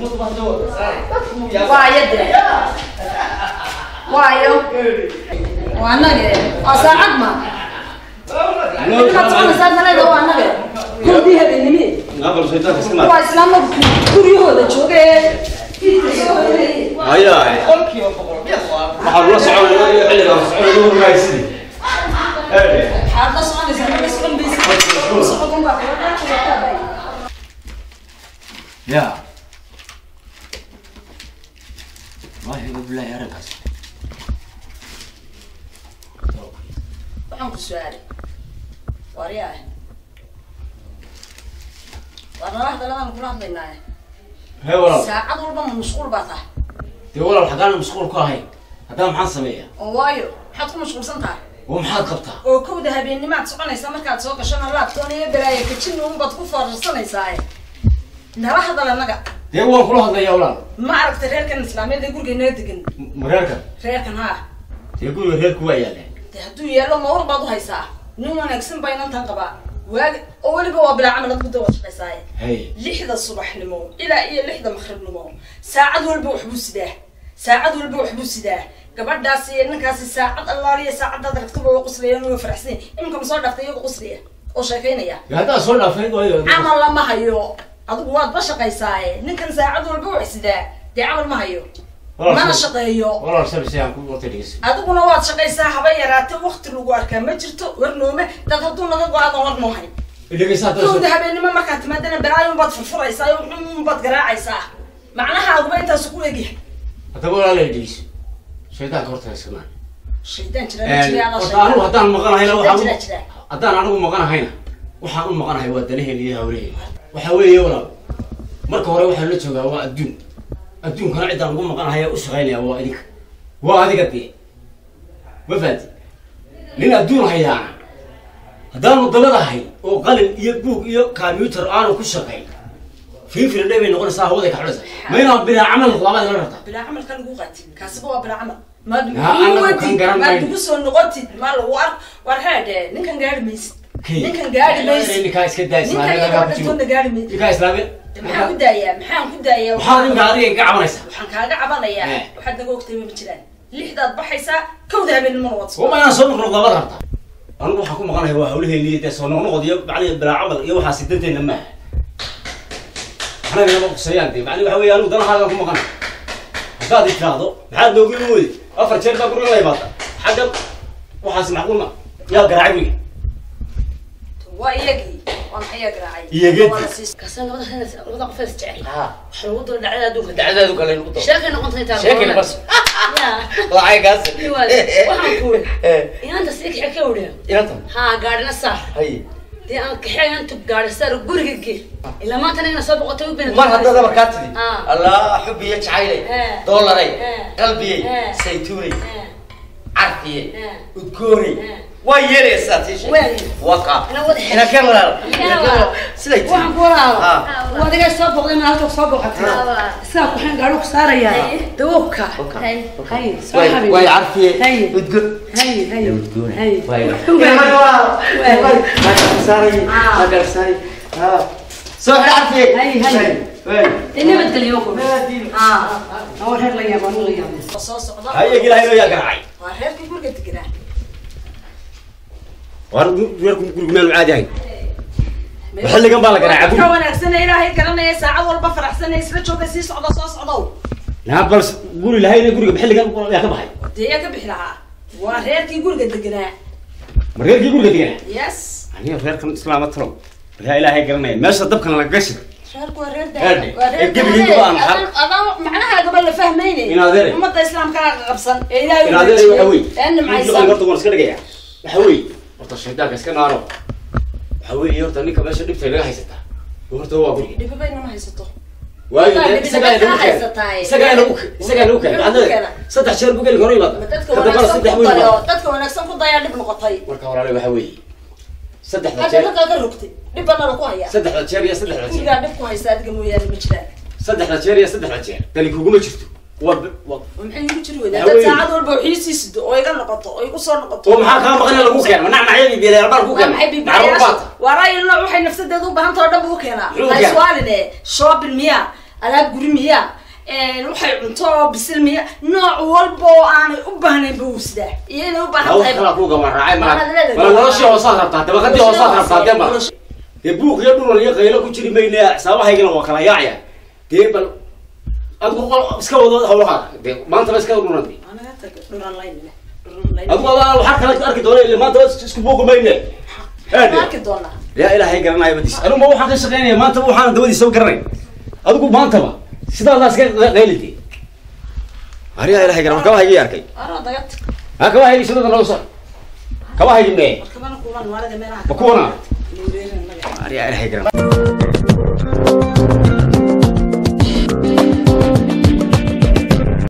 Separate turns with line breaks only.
waayo de waayo waa anage waa saacad ma inaad soconaysaa naleeda waa anage kowdii habeenimi
Naqal shaytaan iska naar.
waa islaama guryahooda jooga ee soo hoynayay
Haya. Waxaan la soconaa iyo xilliga soconaa ugu raaysid. Eh.
waxaad la soconaysaa ma la socon baysa socodun baa kala dhaafaya
Ya. Wallahi billahi arrinkaas.
waxaan ku su-aalay waaryaa waa nala hadaladan kula hadlaynaaye
Hee walaal.
saacad walba ma mashquul baa tahay
Dee walaal xagaan mashquul ku ahay. Haddana maxaan sameeyaa?
oo waayo maxaad ku mashquulsan tahay
Waa maxaad qabtaa?
oo kowda habeennimaad soconaysaa markaad soo gashana laabtoon iyo balaaya kajin unbaad ku foorarsanaysaa nala hadal annaga
Dee waan kula hadlayaa walaal.
ma aragtay reerkan islaameed ee guriga inoo degan
Mareerka.
reerkan haa
Dee guriga reerku waa yaalaan.
dee hadduu yaallo mawr baad u haysaa nin wanaagsan baa inantan qabaa waagi oo weliba waa bilaa camal ad muddo wad shaqaysaaye
Hey.
lixda subaxnimo ilaa iyo lixda maqribnimo saacad walba waxbuu sidaa saacad walba waxbuu sidaa gabadhaasi iyo ninkaasi saacad allaaliya saacadaad aragtaba waa quslayaan waa faraxsan iminka ma soo dhaaftay iyaga quslaya oo sheekaynaya
Dee haddaa soo dhaafay waayo.
camal lama hayo adigu waad ba shaqaysaaye ninkan saacad walba wax sidaa dee camal ma hayo
Walaal,
mana
soo-
shaqeeyo
Walaal shabir si aan ku wata dhigeyso.
adiguna waad shaqaysaa haba yaraate wakti lagu arkaa ma jirto war noome dad hadduu naga go-aadan war noo hay
Dhigeyso hadda.
kowda habeenimo markaad timaadana balaayun baad furfuraysaa un baad garaacaysaa macnahaaguba intaasu ku egyahay
Haddaba walaal ay dhigeyso. Shaytaanka horta iska naar.
shaydaan jira ma jira adaa
Horta anigu haddaan maqanahayna
shaydaan jira
waxaan
jira
haddaan anigu maqanahayna waxaan u maqanahay waa danaheena iyo hawlaheena waxaa weeye walaal marka hore waxaan la joogaa waa adduun adduunkana ciddaan ugu maqanahay u shaqaynaya waa adiga waa adiga dee ma fahanti nin adduun hayaana haddaanu dabadahay oo qalin iyo buug iyo combyuter aanu ku shaqayn fiifiri dhe bay noqonaysaa hawaday ka xidhaysa ma inaan bilaa camal labaad la rabtaa
bilaa camalka lagu qaati kaasiba waa bilaa camal maad
Ha, anagu kan
nuguwatid
garan
maad
mayno.
nugu soo noqotid ma lagu ar war heedhe ninkan gaari maysid
Kii.
ninkan gaari maysid
ninkaa iska daa
ninkan
islaamiyad
iyo
lagaa ku jiro
gabdhatoona gaari maysid
ninkaa islaamiyad
maxaan ku daayaa maxaan ku daayaa
maxaa ninka adiga ka cabanaysaa
waxaan kaaga cabanayaa
Eh.
waxaad naga ogtay ma jiraan lixdaad baxaysaa kowda habeenimona waad soo
wama inaan soo noqnoqda ma rabta anigu waxaan ku maqanahay waa hawlaheeni dee soo noqnoqod iyo macnihi bilaa camal iyo waxaa sidanteena maaha anagana ma quseeyaan dee macni waxa weeye anigu danahaagaan ku maqanahay haddaad i tiraahdo maxaad noogu lumooday afar jeer baa guriga la imaata xaggan waxaas macquul ma yaa garaacay wiga
waa iyagii waa maxay yaa garaacay
Iyagii?
Waa la siis- kaasina labada reer- labada qof ee is jecel
ها
waxa lagu dara dhacdada adduunka
دعدادو كلا نقطة
sheekay noqontay taa
شكل بس
yaa
وعي قاس
waxaan ku wuri
ايه
inaanta sii kaxe ka wariya
ينطم
haa gaadhina saar
هي
dee aan kaxeeyo intu gaadhi saar guriga gee ilaa maanta nina soo boqotay u bina
مر هذا ده بركاتي
آه.
الله حبي يجعلي
إيه.
دولاري
إيه.
قلبي
إيه.
سيتوني
Eh,
عرفي
إيه.
udgooni
إيه.
waa yeelaysaa tii
Waa.
waqa
Ina wada-
ina ka walaal
Ina wada.
siday
waxaan
tii
ku waraaba
Ah.
waa adiga soo boqday ma halka soo boqotay sidaa kuxeen gaadhu ku saarayaa dawobka hay hay soo
way
xabiib
way carfiye
Hay.
udgoon
hay hay
udgooni
hay
way
Way.
way way ma saaray ma gar saaray ha soo xir carfiye
Hay, hay.
way
dee nabadgelyo ku aa oo reer la yaabo la yaabo soo socda
hayag ilaahay yaa garaacay
waa reerkii guriga deganaa
war reerku gurigu meel caadi ahayn xilligan baa la garaacay
ka
guriga
wanaagsan ee ilaahay garanaya saacad walba faraxsan ee isla jooga sii socda soo socdow
naa bal guri lahayna guriga xilligan yaa ka baxay
dee yaa ka bixi lahaa waa reerkii guriga deganaa
ma reerkii guriga digana
yes
aniga reerkan islaama talo yaa ilaahay garanaya meesha dabkan la gashi
reerku waa reer
Reerde.
waa reer
Ee, gebigiiba waa maxal.
adaan macnahaagaba la fahmayne
In adeere.
ummadda islaamka qabsan ee ilaahay
in adeer waxa wey
ee nimcaysan
horta waan iska dhigaya waxa wey horta shaydaanka iska naaro waxa wey horta ninka meesha dhibta laga haysataa horta waa guriga
dhibabayna ma haysato
waayo
Horta,
dee
dhibta
isagaa
dadka
nagu keenay
haysataay.
isagaa nagu isagaa nagu keenay
Nagu
macnaheeda
keenay.
saddex jeer buu geli hore
Ma
imaada
dadka
kadambana
wanaagsan
saddex
ku
buu
dayo
imaada
dadka wanaagsan ku dayaa dhib noqotay
marka walaale waxa weeye saddexda
hadda
jeer
dadkaa ka rogtay dhib bana laku hayaa
saddexda jeer iyo saddexda jeer
gurigaa dhib ku haysa adiga mooyaane ma jiraan
saddexda jeer iyo saddexda jeer dani kuguma jirto waa waa
maxay igu jiri weydaa
Waxa
dad
weeye-
saacad walba waxii sii sido oo iga noqoto oo igu soo noqoto
oo maxaa kaa maqan in lagu keeno manac macyadii biilayal baan ku
waa
keeno
maxay
macruuf
bibayaasha
baata
waa raayilna waxay nafsadeeda u baahanta oo dhan buu keenaa
Muxuu
ha
keenaa?
iswaaline shopping miya alaab guri miyaa waxay cunto oo bisil miya nooc walba oo aanay u baahnayn ba uu sidaa iyo inay u baahan
hawl
tahay
kala ku gamaraacay
Maxaad
mala
leedahay?
mala noloshii hoosaad rabtaa dabaqadii hoosaad rabtaa dee ma dee buuq iyo dhulal iyo qaylo ku jiri mayne xisaabahaygana waa kala yaacaya dee bal adigu qol iska wado hawlaha dee maantaba iska dhunan dee
Anaga tag dhuran layn leh dhuran layn
adigu adaa waxaa kala arki doona ile maanta isku buuqi mayne
Waan arki doonaa
yaa ilaahay garanaya badis anigu ma waxaan ka shaqeynaya maantaba waxaan dawadiisa garanay adigu maantaba sidaadaas iska qaylide ariyaa ilaahay garan kaba haygi arkay
Aro dagad
ha kaba haygi sidada noo soo kaba haygi mee
markabana kuulan maalada meelaha
Ma kuwana?
Luureerin naga.
ariyaa ilaahay garan